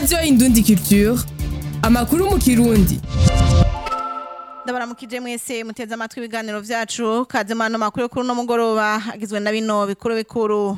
radiyo indundi culture amakuru mu kirundi ndabaramukije mwese muteze amatwi ibiganiro vyacu kaze mano makuru yo kuri uno mugoroba agizwe na bino bikuru bikuru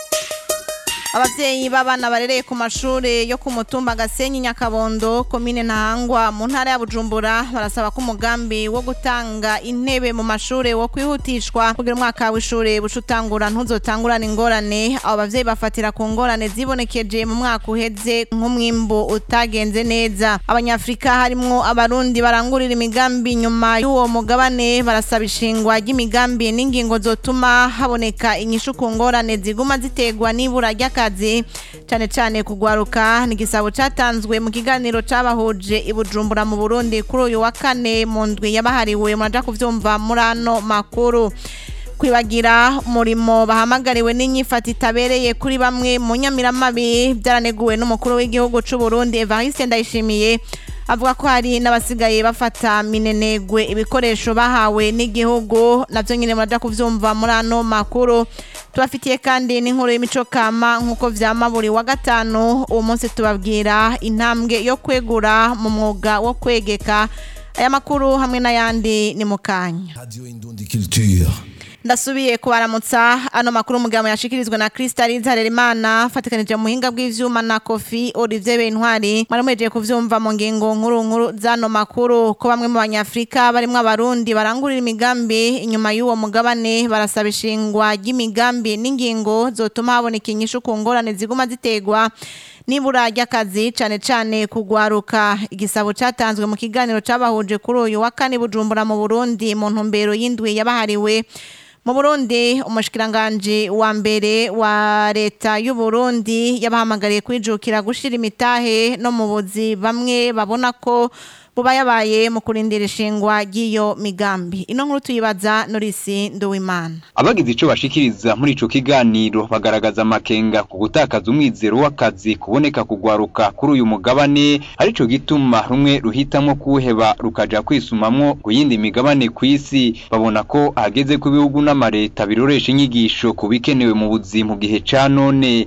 abavyeyi b'abana barereye ku mashure yo ku mutumba Gasenyi Nyakabondo komine Ntahangwa mu ntara ya Bujumbura barasaba ko umugambi wo gutanga intebe mu mashure wo kwihutishwa kugira umwaka w'ishure bucutangura ntuzotangurana ingorane abo bavyeyi bafatira ku ngorane zibonekeje mu mwaka uheze nk'umwimbu utagenze neza abanyafrika harimwo abarundi barangurira imigambi nyuma y'uwo mugabane barasaba ishingwa ry'imigambi n'ingingo zotuma haboneka inyishu ku ngorane ziguma zitegwa n'ibura ry'akazi akazi cyane cyane kugwaruka ni igisabo cyatanzwe mu kiganiro cyabahuje i Bujumbura mu Burundi kuri uyu wa kane mu ndwi yabahariwe muraja kuvyumva muri ano makuru kwibagira umurimo bahamagariwe n'inyifata itabereye kuri bamwe mu nyamiramabi byaraneguwe n'umukuru w'igihugu cy'u Burundi Evariste Ndayishimiye avuga ko hari n'abasigaye bafata minenegwe ibikoresho bahawe n'igihugu navyo nyine muraja kuvyumva muri ano makuru tubafitiye kandi n'inkuru y'imico kama nk'uko vyama buri wa gatanu uwo munsi tubabwira intambwe yo kwegura mu mwuga wo kwegeka aya makuru hamwe n'ayandi ni mu kanya Radio Indundi Culture. ndasubiye kubaramutsa ano makuru umugabo yashikirizwa na Crystal Harerimana fatikanije mu muhinga bw'ivyuma na Kofi Olivier Bentwari mwari mwejeje kuvyumva mu ngingo nkuru nkuru zano makuru ko bamwe mu banyafrika barimwo abarundi barangurira imigambi inyuma y'uwo mugabane barasaba ishingwa ry'imigambi n'ingingo zotuma haboneka inyishu ku ngorane ziguma zitegwa nibura ry'akazi cane cane kugwaruka igisabo catanzwe mu kiganiro cabahuje kuri uyu wa kane Bujumbura mu Burundi mu ntumbero y'indwi yabahariwe mu Burundi umushikiranganje wa mbere wa leta y'u Burundi yabahamagariye kwijukira gushira imitahe no mu buzi bamwe babona ko buba yabaye mu kurindira ishingwa ry'iyo migambi ino nkuru tuyibaza Norisi Nduwimana abagize ico bashikiriza muri ico kiganiro bagaragaza amakenga ku gutakaza umwizero w'akazi kuboneka kugwaruka kuri uyu mugabane arico gituma rumwe ruhitamwo kuheba rukaja kwisumamwo ku yindi migabane kw'isi babona ko hageze ku bihugu n'amareta biroresha inyigisho ku bikenewe mu buzi mu gihe ca none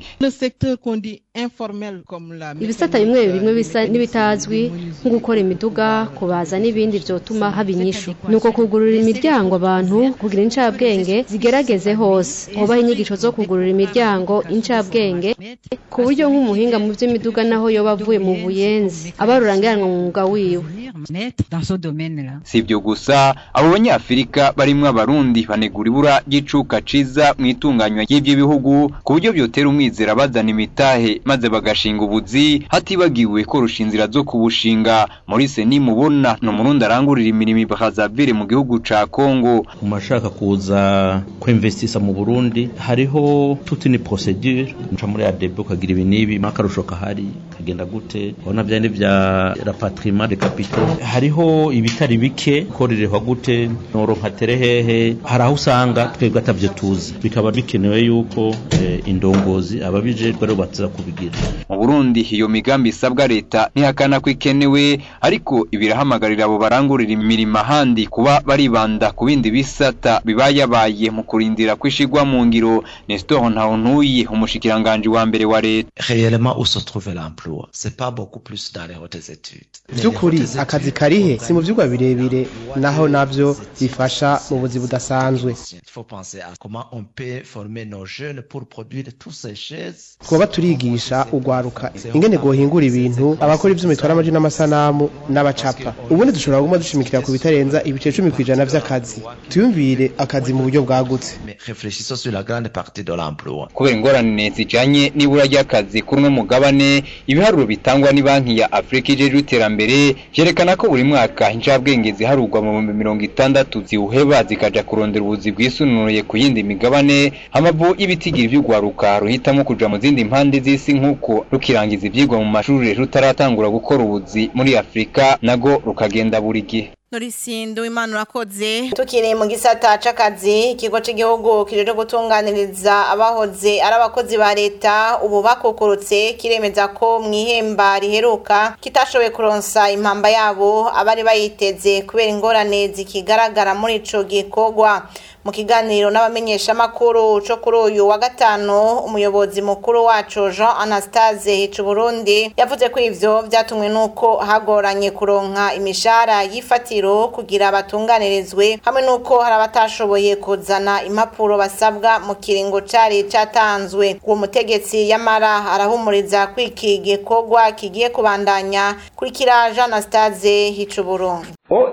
ibisata bimwe bimwe bisa n'ibitazwi nko gukora imiduga kubaza n'ibindi vyotuma haba inyishu nuko kugurura imiryango abantu kugira incabwenge zigerageze hose hobaho inyigisho zo kugurura imiryango incabwenge ku buryo nk'umuhinga mu vy'imiduga naho yoba avuye mu buyenzi aba rurangiranwa mu mwuga wiwe si ibyo gusa abo banyafurika barimwo abarundi banegura ibura ry'icuka ciza mu itunganywa ry'ivyo bihugu ku buryo vyotera umwizera bazana imitahe maze bagashinga ubuzi hatibagiwe korosha inzira zo kubushinga muri seni mubona ni umurundi arangurira imirimo bakazavire mu gihugu ca kongo mu mashaka kuza kwinvestisa mu burundi hariho toute une procedure uca muri adebe ukagira ibi n'ibi akarusho kahari kagenda gute urabona vyandi vya rapatriement de capitaux hariho ibitari bike korerehwa gute noronka terehehe hari aho usanga twebwe atavyo tuzi bikaba bikenewe yuko eh, indongozi ababijejwe aribo baza kubigira mu burundi iyo migambi isabwa leta ntihakana ko ikenewe ariko ibirahamagarira abo barangurira imirimo ahandi kuba baribanda ku bindi bisata bibayabaye mu kurindira kwishigwa mu ngiro Nestor Ntawuntuye umushikiranganje wa mbere wa leta réellement où se trouve l'emploi c'est pas beaucoup plus dans les hautes études by'ukuri akazi karihe si mu vyigwa birebire naho navyo bifasha mu buzi budasanzwe il faut penser à comment on peut former nos jeunes pour produire tous ces chaises twoba turigisha ugwaruka ingene gohingura ibintu abakora ivyuma bitwara amaji n'amasanamu n'abacapa ubundi dushobora kuguma dushimikira ku bitarenza ibice cumi kw'ijana vy'akazi tuyumvire akazi mu buryo bwagutse mais réfléchissons sur la grande partie de l'emploi kubera ingorane zijanye n'ibura ry'akazi kuri uno mugabane ibiharuro bitangwa ni banki ya afurika ijejwe iterambere vyerekana ko buri mwaka incabwenge ziharurwa mu bihumbi mirongo itandatu ziwuheba zikaja kurondera ubuzi bwisununuye ku yindi migabane amavu y'ibitigiri vy'ugwaruka ruhitamwo kuja mu zindi mpande z'isi nk'uko rukirangiza ivyigwa mu mashuri rutaratangura gukora ubuzi muri afurika nago rukagenda buri gihe Norisindo imana urakoze tukiri mu gisata c'akazi ikigo c'igihugu kijeje gutunganiriza abahoze ari abakozi ba leta ubu bakukurutse kiremeza ko mu ihemba riheruka kitashoboye kuronsa impamba yabo abari bayiteze kubera ingorane zikigaragara muri ico gikorwa mu kiganiro n'abamenyeshamakuru co kuri uyu wa gatanu umuyobozi mukuru wacu Jean Anastase Hicu Burundi yavuze ko ivyo vyatumwe nuko hagoranye kuronka imishahara y'ifatiro kugira batunganirizwe hamwe nuko hari abatashoboye kuzana impapuro basabwa mu kiringo cari catanzwe uwo mutegetsi yamara arahumuriza ko iki gikorwa kigiye kubandanya kurikira Jean Anastase Hicu Burundi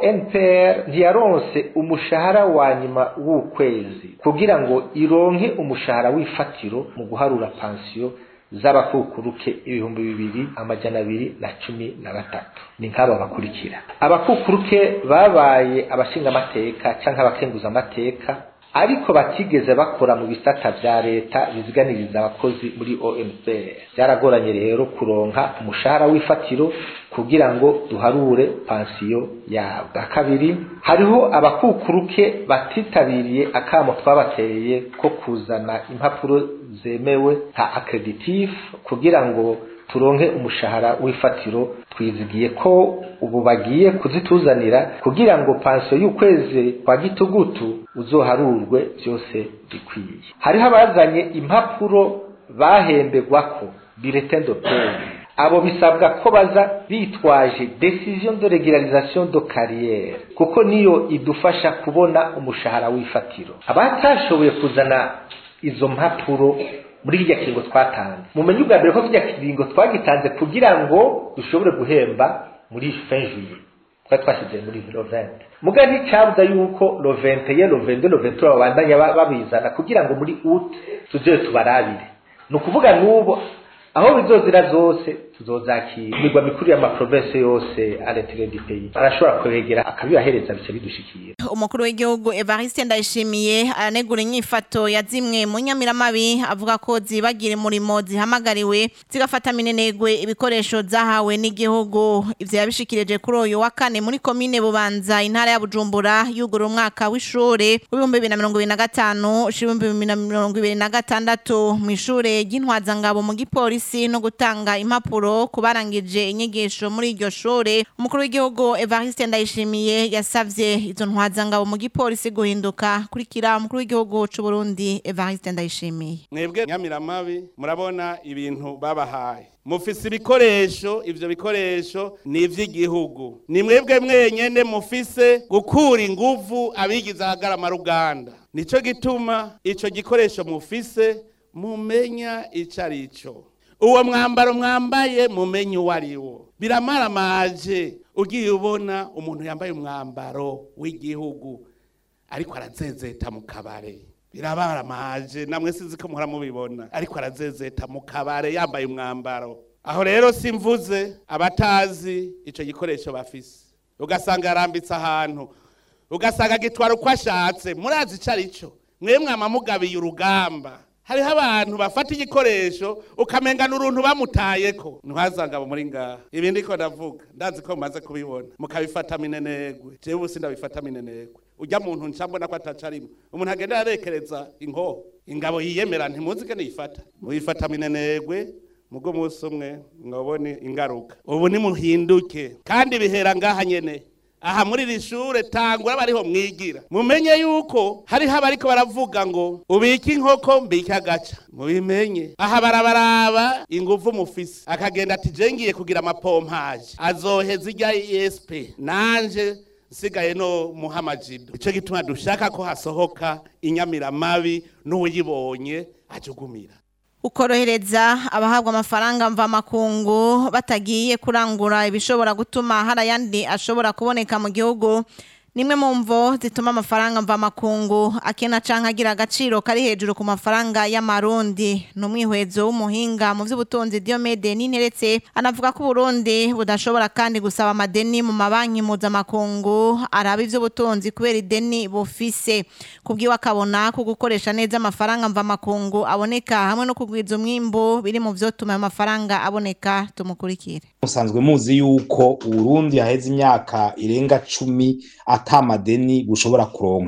ONPR ntiyaronse umushahara wa nyuma w'ukwezi kugira ngo ironke umushahara w'ifatiro mu guharura pansiyo z'abakukuruke ibihumbi bibiri amajana abiri na cumi na batatu ni nk'aba bakurikira abakukuruke babaye abashingamateka canke abakenguza amateka ariko batigeze bakora mu bisata vya leta biziganiriza abakozi muri ONPR byaragoranye rero kuronka umushahara w'ifatiro kugira ngo duharure pansiyo yabo bwa kabiri hariho abakukuruke batitabiriye akamo twabateye ko kuzana impapuro zemewe nka accreditif kugira ngo turonke umushahara w'ifatiro twizigiye ko ubu bagiye kuzituzanira kugira ngo pansiyo y'ukwezi kwa gitugutu uzoharurwe byose bikwiye hariho abazanye impapuro bahembegwako bulletin de paie abo bisabwa ko baza bitwaje decision de régularisation de carrière kuko niyo idufasha kubona umushahara w'ifatiro abatashoboye kuzana izo mpapuro muri kirya kiringo twatanze mumenye ubwa mbere ko kirya kiringo twagitanze kugira ngo dushobore guhemba muri fin juillet twari twashyize muri lo 20 muga nticabuza yuko lo 21 lo 22 lo 23 babandanya babizana kugira ngo muri août tuzoye tubarabire ni ukuvuga n'ubu aho bizozira zose tuzozakira imigwa mikuru y'amaprovinsi yose aretire di pays arashobora kwegera akabibahereza bice bidushikira umukuru w'igihugu Evariste Ndayishimiye aranegura inyifato ya zimwe mu nyamiramabi avuga ko zibagira umurimo zihamagariwe zigafata minenegwe ibikoresho zahawe n'igihugu ivyo yabishikirije kuri uyu wa kane muri komine Bubanza intara ya Bujumbura yugura umwaka w'ishure w'ibihumbi bibiri na mirongo ibiri na gatanu ibihumbi bibiri na mirongo ibiri na gatandatu mw'ishure ry'intwazangabo mu gipolisi no gutanga impapuro kubarangije inyigisho muri iryo shure umukuru w'igihugu Evariste Ndayishimiye yasavye izo ntwazangabo mu gipolisi guhinduka kurikira umukuru w'igihugu c'u Burundi Evariste Ndayishimiye mwebwe nyamiramabi murabona ibintu babahaye mufise ibikoresho ivyo bikoresho ni ivy'igihugu ni mwebwe mwenyene mufise gukura inguvu abigize ahagarama ruganda nico gituma ico gikoresho mufise mumenya ico arico uwo mwambaro mwambaye mumenye uwo ari wo biramaramaje ugiye ubona umuntu yambaye umwambaro w'igihugu ariko arazezeta mu kabare birabaramaje namwe sinzi ko muhora mubibona ariko arazezeta mu kabare yambaye umwambaro aho rero simvuze abatazi icyo gikoresho bafise ugasanga yarambitse ahantu ugasanga agitwara uko ashatse murazi icyo ari cyo mwe mwamamugabiye urugamba hariho abantu bafata igikoresho ukamengana uruntu bamutayeko ntwazangabo muri ngaha ibi ndiko ndavuga ndazi ko mumaze kubibona mukabifata minenegwe jewe ubu sindabifata minenegwe ujya muntu nca mbona ko atacarimo umuntu agenda arekereza inkoho ingabo yiyemera ntimuzi ko niyifata muyifata minenegwe mugo munsi umwe mwabone ingaruka ubu nimuhinduke kandi bihera ngaha nyene aha muri iri shure tangura bariho mwigira mumenye yuko hariho abariko baravuga ngo ubike inkoko mbike agaca mubimenye aha barabaraba inguvu mufise akagenda ati je ngiye kugira amapompaje azoheza irya esp nanje nsigaye no muhamajido ico gituma dushaka ko hasohoka inyamiramabi n'uwuyibonye ajugumira ukorohereza abahabwa amafaranga mvamakungu batagiye kurangura ibishobora gutuma hari ayandi ashobora kuboneka mu gihugu nimwe mu mvo zituma amafaranga mvamakungu akena canke agira agaciro kari hejuru ku mafaranga y'amarundi ni umwihwezo w'umuhinga mu vy'ubutunzi Diomede Ninteretse anavuga ko Burundi budashobora kandi gusaba amadeni mu mabanki mpuzamakungu araba ivy'ubutunzi kubera ideni bufise kubwiwe akabona ko gukoresha neza amafaranga mvamakungu aboneka hamwe no kugwiza umwimbu biri mu vyotuma ayo mafaranga aboneka tumukurikire musanzwe muzi yuko Uburundi haheze imyaka irenga cumi ata madeni bushobora kuronka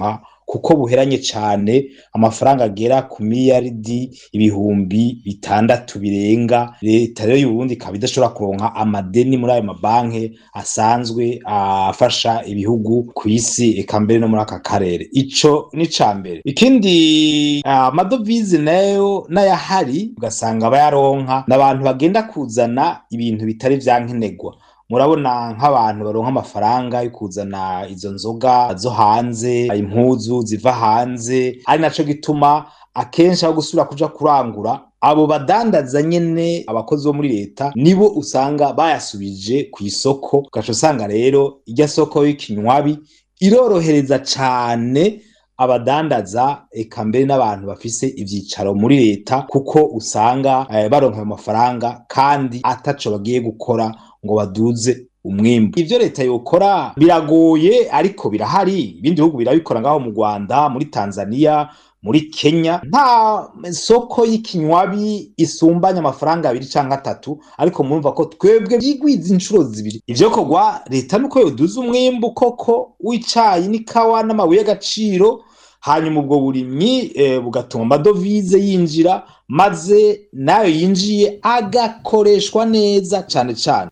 kuko buheranye cane amafaranga agera ku miliyaridi ibihumbi bitandatu birenga leta rero y'uburundi ikaba idashobora kuronka amadeni muri ayo mabanki asanzwe afasha ibihugu ku isi eka mbere no muri aka karere ico ni ca mbere ikindi amadovize nayo n'ayahari ugasanga bayaronka n'abantu bagenda kuzana ibintu bitari vyankenerwa murabona nk'abantu baronka amafaranga yo kuzana izo nzoga zo hanze impuzu ziva hanze ari naco gituma akenshi aho gusubira kuja kurangura abo badandaza nyene abakozi bo muri leta nibo usanga bayasubije ku isoko ugaca usanga rero irya soko y'ikinywabi irorohereza cane abadandaza eka mbere n'abantu bafise ivyicaro muri leta kuko usanga eh, baronka ayo mafaranga kandi ataco bagiye gukora ngo baduze umwimbu ivyo leta yokora biragoye ariko birahari ibindi bihugu birabikora ngaho mu Rwanda muri Tanzania muri Kenya nta soko y'ikinywabi isumbanya amafaranga abiri canke atatu ariko murumva ko twebwe byigwiza inshuro zibiri ivyo kogwa leta nuko yoduza umwimbu koko w'icayi n'ikawa n'amabuye y'agaciro hanyuma ubwo burimyi eh, bugatuma amadovize yinjira maze nayo yinjiye agakoreshwa neza cane cane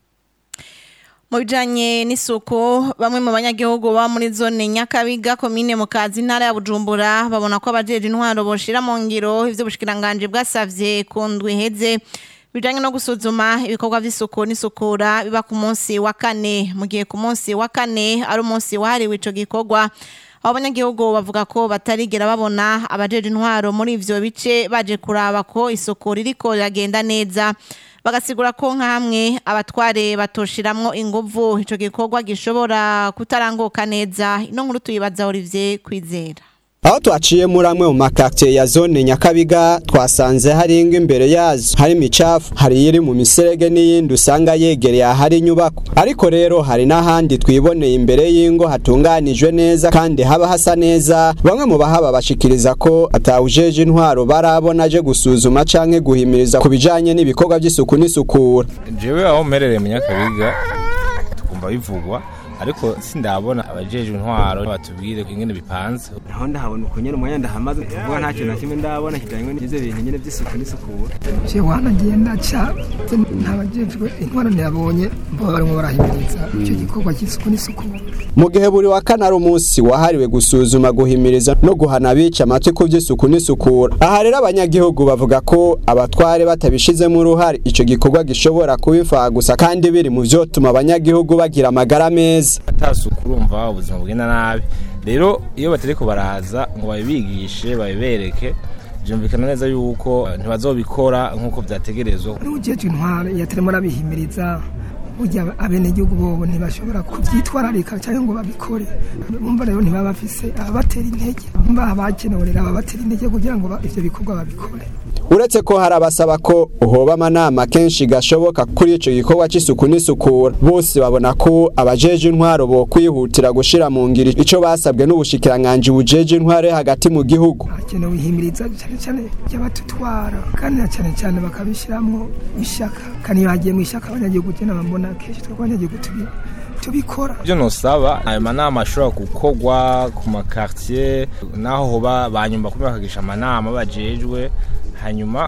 mu bijanye n'isuku bamwe mu banyagihugu baba muri zone nyakabiga komine mu kazi intara ya bujumbura babona ko abajeje intwaro boshira mu ngiro ivyo ubushikiranganje bwasavye ku ndwi iheze bijanye no gusuzuma ibikorwa vy'isuku n'isukura biba ku munsi wa kane mu gihe ku munsi wa kane ari umunsi wahariwe ico gikorwa abo banyagihugu bavuga ko batarigera babona abajeje intwaro muri ivyo bice baje kuraba ko isuku ririko riragenda neza bagasigura ko nk'amwe abatware batoshiramwo inguvu ico gikorwa gishobora kutaranguka neza ino nkuru tuyibaza Olivier Kwizera aho twaciye muri amwe mu makartier ya zone nyakabiga twasanze hari ingo imbere yazo hari imicafu hari iri mu miserege n'iyindi usanga yegereye ahari inyubako ariko rero hari n'ahandi twiboneye imbere y'ingo hatunganijwe neza kandi haba hasa neza bamwe mu bahaba bashikiriza ko atawujeje intwaro barabona aje gusuzuma canke guhimiriza ku bijanye n'ibikorwa by'isuku n'isukura jewe aho mperereye mu nyakabiga tukumva bivugwa ariko sindabona abajeje intwaro batubwire ingene bipanze naho ndahabona uko nyene umwanya ndahamaze kuvuga nta kintu na kimwe ndabona kijanye n'ivyo bintu nyene vy'isuku n'isukura je wanagiye ndaca ntabajejwe intwaro ntiyabonye bo barimo barahimiriza icyo gikorwa cy'isuku n'isukura mu gihe buri wa kane ari umunsi wahariwe gusuzuma guhimiriza no guhana abica amatwi ku by'isuku n'isukura aha rero abanyagihugu bavuga ko abatware batabishizemo uruhare ico gikorwa gishobora kubifaha gusa kandi biri mu vyotuma abanyagihugu bagira amagara meza atasuku urumva ubuzima bugenda nabi rero iyo batariko baraza ngo babibigishe babibereke byumvikana neza yuko ntibazobikora nk'uko vyategerezwa n'ujeje intwaro yatarimo arabihimiriza burya abenegihugu bobo ntibashobora kuvyitwararika cyangwa ngo babikore bumva rero ntibaba bafise ababatera intege bumva abakenewe rero ababatera intege kugira ngo ivyo bikorwa babikore uretse ko hari abasaba ko uhoba amanama kenshi gashoboka kuri ico gikorwa c'isuku n'isukura bose babona ko abajeje intwaro bo kwihutira gushira mu ngiri ico basabwe n'ubushikiranganji bujeje intwaro hagati mu gihugu hakenewe ihimiriza cyane cyane ry'abatutwara kandi na cyane cyane bakabishiramwo ishaka kandi iyo hagiye mu ishaka abanyagihugu je nabambona kenshi twebwe abanyagihugu tubikora ibyo nosaba ayo manama ashobora gukorwa ku makartier naho hoba banyumva kuba bakagisha amanama bajejwe hanyuma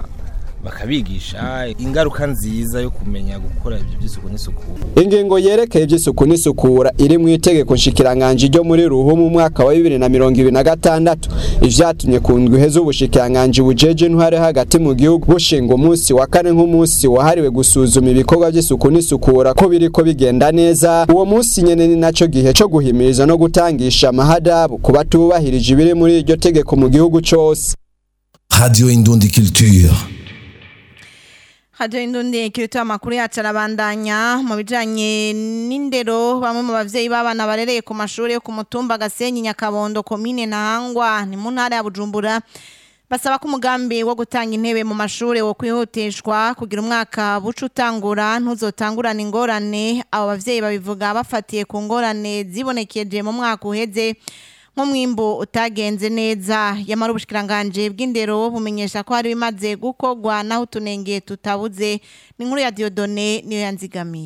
bakabigisha ingaruka nziza yo kumenya gukora ibyo by'isuku n'isukura ingingo yerekeye iby'isuku n'isukura iri mu itegeko nshikiranganje ryo muri ruhu mu mwaka wa bibiri na mirongo ibiri na gatandatu ivyatumye ku ndwi heza ubushikiranganji bujeje intware hagati mu gihugu bushinga umunsi wa kane nk'umunsi wahariwe gusuzuma ibikorwa by'isuku n'isukura ko biriko bigenda neza uwo munsi nyene ni naco gihe co guhimiriza no gutangisha amahadabu ku batubahirije ibiri muri iryo tegeko mu gihugu cose Radio Indundi Culture. Radio Indundi kirito amakuru yacu arabandanya mu bijanye n'indero bamwe mu bavyeyi b'abana barereye ku mashuri yo ku mutumba Gasenyi Nyakabondo komine Ntahangwa ni mu ntara ya Bujumbura basaba ko umugambi wo gutanga intebe mu mashuri wo kwihutishwa kugira umwaka buca utangura ntuzotangurane ingorane abo bavyeyi babivuga bafatiye ku ngorane zibonekeje mu mwaka uheze nk'umwimbu utagenze neza yamara ubushikiranganje bw'indero bumenyesha ko hari bimaze gukorwa naho utunenge tutabuze ni inkuru ya Diodone niyo yanzigamiye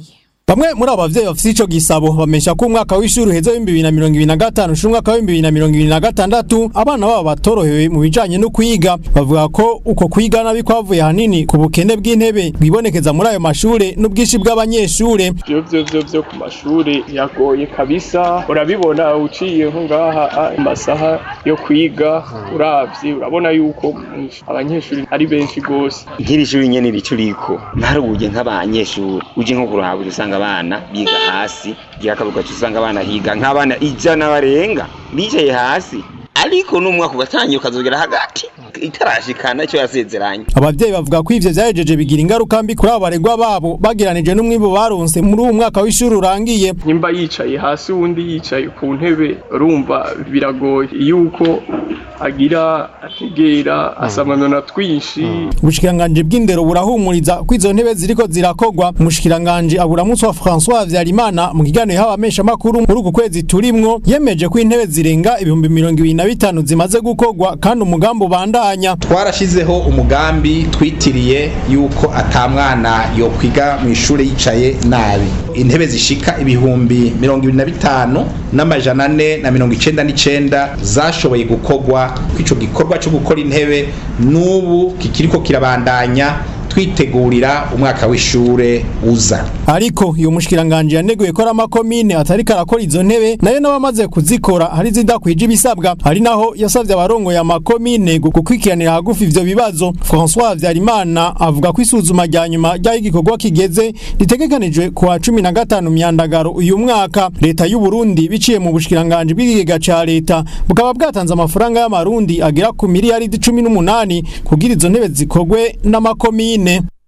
bamwe muri abo bavyeyi bafite ico gisabo bamesha ko umwaka w'ishuri uheze w'ibihumbi bibiri na mirongo ibiri na gatanu ushira umwaka w'ibihumbi bibiri na mirongo ibiri na gatandatu abana babo batorohewe mu bijanye no kwiga bavuga ko uko kwiga nabi kwavuye hanini ku bukene bw'intebe bwibonekeza muri ayo mashure n'ubwinshi bw'abanyeshure vyo vyo vyo vyo ku mashuri yagoye kabisa urabibona uciye nko ngaha amasaha yo kwiga uravye urabona yuko abanyeshuri ari benshi gose nk'iri shuri nyene rico riko ntarubuye nk'abanyeshuri uje nko kurahaba usanga abana biga hasi ryakabuga usanga abana higa nk'abana ijana barenga bicaye hasi ariko n'umwaka ugatangira ukazogera hagati itarashikana icyo yasezeranye abavyeyi bavuga ko ivyo vyahejeje bigira ingaruka mbi kuri abo baregwa babo bagiranije n'umwimbu baronse muri uwo mwaka w'ishuri urangiye nyimba yicaye hasi uwundi yicaye ku ntebe urumva biragoye yuko agira ategera asamanona twinshi ubushikiranganji bw'indero burahumuriza ko izo ntebe ziriko zirakogwa umushikiranganji aburamunsi wa François Havyarimana mu kiganiro y'abamesha makuru muri uku kwezi turimwo yemeje ko intebe zirenga ibihumbi mirongo ibiri na bitanu zimaze gukogwa kandi umugambi ubandanya twarashizeho umugambi twitiriye yuko atamwana yo kwiga mu ishuri yicaye nabi intebe zishika ibihumbi mirongo ibiri na bitanu n'amajana ane na mirongo icenda n'icenda zashoboye gukogwa kw'ico gikorwa cyo gukora intebe n'ubu kikiriko kirabandanya twitegurira umwaka w'ishure uza ariko iyo mushikiranganje yaneguye ko amakomine atari karakora izo ntebe nayo n'abamaze kuzikora hari zidakwije ibisabwa hari naho yasavye abarongo ya makomine gukwikiranira hagufi ivyo bibazo François Havyarimana avuga ko isuzuma rya nyuma ry'aho igikorwa kigeze ritegekanijwe ku wa cumi na gatanu myandagaro uyu mwaka leta y'u Burundi biciye mu bushikiranganje bw'ikigega ca leta bukaba bwatanze amafaranga y'amarundi agera ku miliyaridi cumi n'umunani kugira izo ntebe zikogwe n'amakomine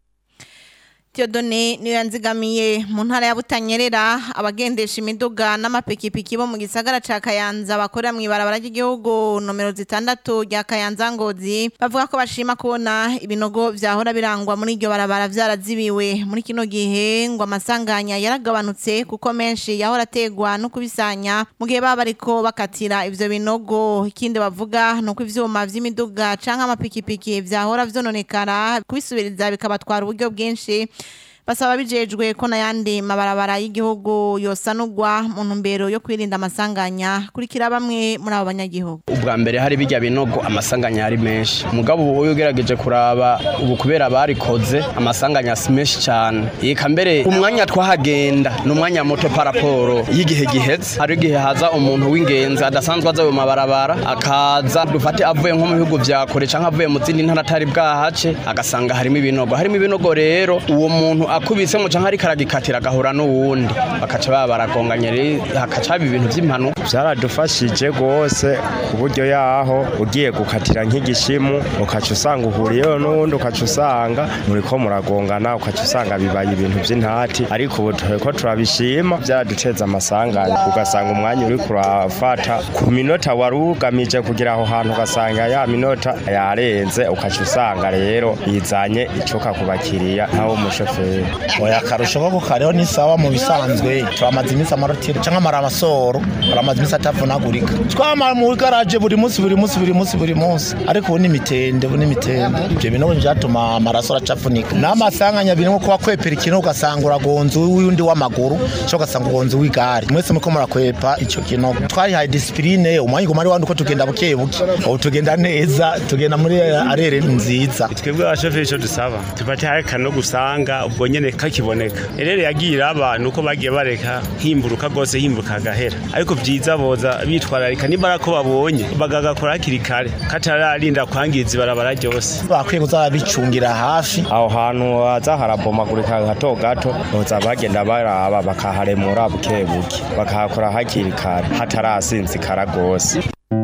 Theodone niyo yanzigamiye mu ntara ya Butanyerera abagendesha imiduga n'amapikipiki bo mu gisagara ca Kayanza bakorera mu ibarabara ry'igihugu nomero zitandatu rya Kayanza Ngozi bavuga ko bashima kubona ibinogo vyahora birangwa muri iryo barabara vyarazibiwe muri kino gihe ngo amasanganya yaragabanutse kuko menshi yahora ategwa no kubisanya mu gihe baba bariko bakatira ivyo binogo ikindi bavuga nuko ivyuma vy'imiduga canke amapikipiki vyahora vyononekara kubisubiriza bikabatwara uburyo bwinshi basaba bijejwe ko n'ayandi mabarabara y'igihugu yosanurwa mu ntumbero yo kwirinda amasanganya kurikira bamwe muri abo banyagihugu ubwa mbere hari bijya binogo amasanganya ari menshi umugabo ubu ugerageje kuraba ubu kubera barikoze amasanganya si menshi cyane yeka mbere umwanya twahagenda ni umwanya muto paraporo y'igihe giheze hari igihe haza umuntu w'ingenzi adasanzwe aza mu mabarabara akaza dufate avuye nko mu bihugu vya kure canke avuye mu zindi ntara atari bwahace agasanga harimo ibinogo harimo ibinogo rero uwo muntu akubise mu canke ariko aragikatira agahura n'uwundi bakaca baba baragonganye rero hakaca haba ibintu vy'impanuka vyaradufashije rwose ku buryo yaho ugiye gukatira nk'igishimu ukaca usanga uhuriyeho n'uwundi ukaca usanga muriko muragongana ukaca usanga bibaye ibintu vy'intati ariko ubu turiko turabishima vyaraduteza amasanganya ugasanga umwanya uri kurafata ku minota wari ugamije kugira aho hantu ugasanga ya minota yarenze ukaca usanga rero yizanye icuka ku bakiriya ntawo umushoferi oya akarusho ko kukariho ni sawa mu bisanzwe turamaze iminsi amarotiro canke amaramasoro baramaze iminsi atavunagurika twama mu garaje buri munsi buri munsi buri munsi buri munsi ariko ubu ni imitende ubu ni imitende ivyo binogo vyatuma amaraso aracafunika n'amasanganya birimo kuba kwepera ikintu ugasanga uragonze uwundi w'amaguru cyo ugasanga ugonze w'igare mwese muko murakwepa ico kinogo twayihaye disipline umwanya uguma ari wandi uko tugenda buke buke ubu tugenda neza tugenda muri arere nziza twebwe abashoferi ico dusaba tufate hari kanogo usanga ubwo nyene kakiboneka rero yagira abantu uko bagiye bareka himburuka rwose himbuka agahera ariko vyiza boza bitwararika nimba ko babonye bagagakora hakiri kare katararinda kwangiza ibarabara ryose bakwiye kuza bicungira hafi aho hantu haza harabomagurika gato gato boza bagenda baraba bakaharemura buke buke bakahakora hakiri kare hatarasinzikara rwose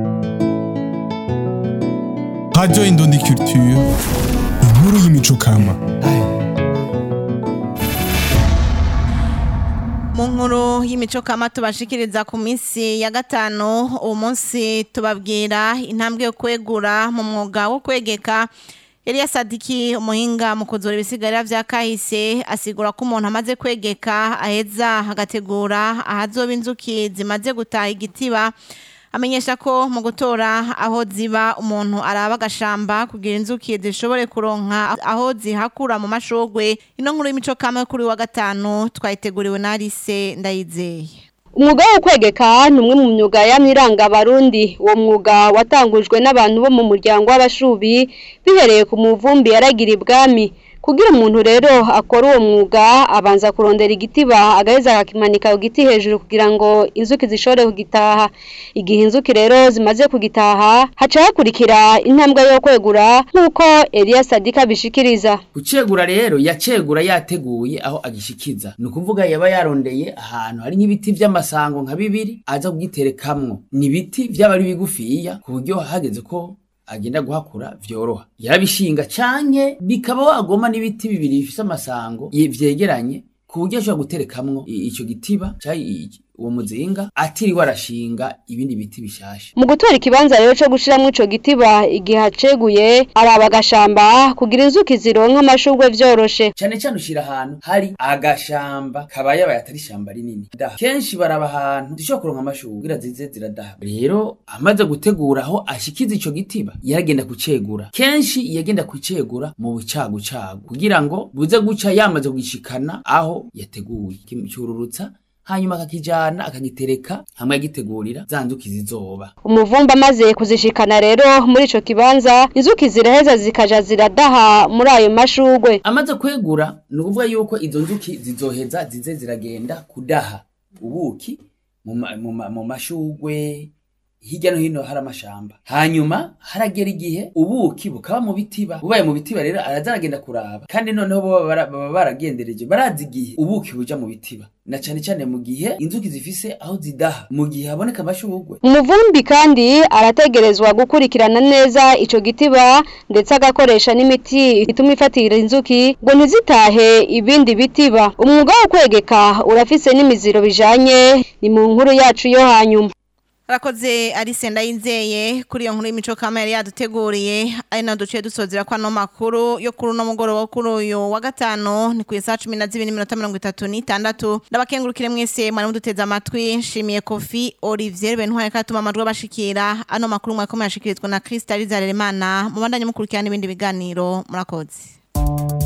Radio Indundi Culture, inkuru y'imico kama. mu nkuru y'imico kama tubashikiriza ku minsi ya gatanu uwo munsi tubabwira intambwe yo kwegura mu mwuga wo kwegeka Eliya Sadiki umuhinga mu kuzura ibisigarira vya kahise asigura ko umuntu amaze kwegeka aheza agategura ahazoba inzuki zimaze gutaha igitiba amenyesha ko mu gutora aho ziba umuntu araba agashamba kugira inzuki zishobore kuronka aho zihakura mu mashogwe ino nkuru y'imico kame kuri wa gatanu twayiteguriwe na Alice Ndayizeye umwuga wo kwegeka ni umwe mu myuga yamwiranga abarundi uwo mwuga watangujwe n'abantu bo mu muryango w'abashubi bihereye ku muvumbi yaragira ibwami kugira umuntu rero akora uwo mwuga abanza kurondera igitiba agaheza akakimanika ku giti hejuru kugira ngo inzuki zishobore kugitaha igihe inzuki rero zimaze kugitaha haca hakurikira intambwe yo kwegura nk'uko Eliya Sadika bishikiriza kucegura rero yacegura yateguye aho agishikiza ni ukuvuga yaba yarondeye ahantu hari nk'ibiti vy'amasango nka bibiri aza kugiterekamwo ni ibiti vyaba ari bigufiya ku buryo hageze ko agenda guhakura vyoroha yarabishinga canke bikaba wagoma n'ibiti bibiri bifise amasango ye- vyegeranye ku buryo ashobora guterekamwo i- ico gitiba canke uwo muzinga atiriwe arashinga ibindi biti bishasha mu gutora ikibanza rero cyo gushiramwo ico gitiba igihe haceguye araba agashamba kugira inzuki zironka amashurwe vyoroshe cane cane ushira ahantu hari agashamba kabaye abaye atari ishamba rinini daha kenshi baraba ahantu zishobora kuronka amashurwe kugira zize ziradaha rero amaze gutegura aho ashikiza ico gitiba yaragenda kucegura kenshi yagenda kucegura mu bucagucagu kugira ngo buze guca yamaze kugishikana aho yateguye kimcururutsa hanyuma akakijana akagitereka hamwe agitegurira za nzuki zizoba umuvumba amaze kuzishikana rero muri ico kibanza inzuki ziraheza zikaja ziradaha muri ayo mashurwe amaze kwegura ni ukuvuga yuko izo nzuki zizoheza zize ziragenda kudaha ubuki mu ma- mu ma- mu mashugwe hirya no hino hari amashamba hanyuma haragera igihe ubuki bukaba mu bitiba bubaye mu bitiba rero araza aragenda kuraba kandi noneho bo baba bara- baba baragendereje barazi igihe ubuki buja mu bitiba na cane cane mu gihe inzuki zifise aho zidaha mu gihe haboneka amashugwe umuvumbi kandi arategerezwa gukurikirana neza ico gitiba ndetse agakoresha n'imiti ituma ifatira inzuki ngo ntizitahe ibindi bitiba umwuga wo kwegeka urafise n'imiziro bijanye ni mu nkuru yacu yo hanyuma Arakoze Alice Ndayizeye kuri iyo nkuru y'imico kama yari yaduteguriye ari na duciye dusozera kwa no makuru yo kuri no mugoroba wo kuri uyu wa gatano ni ku isa 12 n'iminota 36 ndabakengurukire mwese mwari muduteze amatwi nshimiye Kofi Olivier Bentware katuma amajwi abashikira ano makuru mwakomeye ashikirizwa na Crystal Zaremana mu bandanye mukurikirana ibindi biganiro murakoze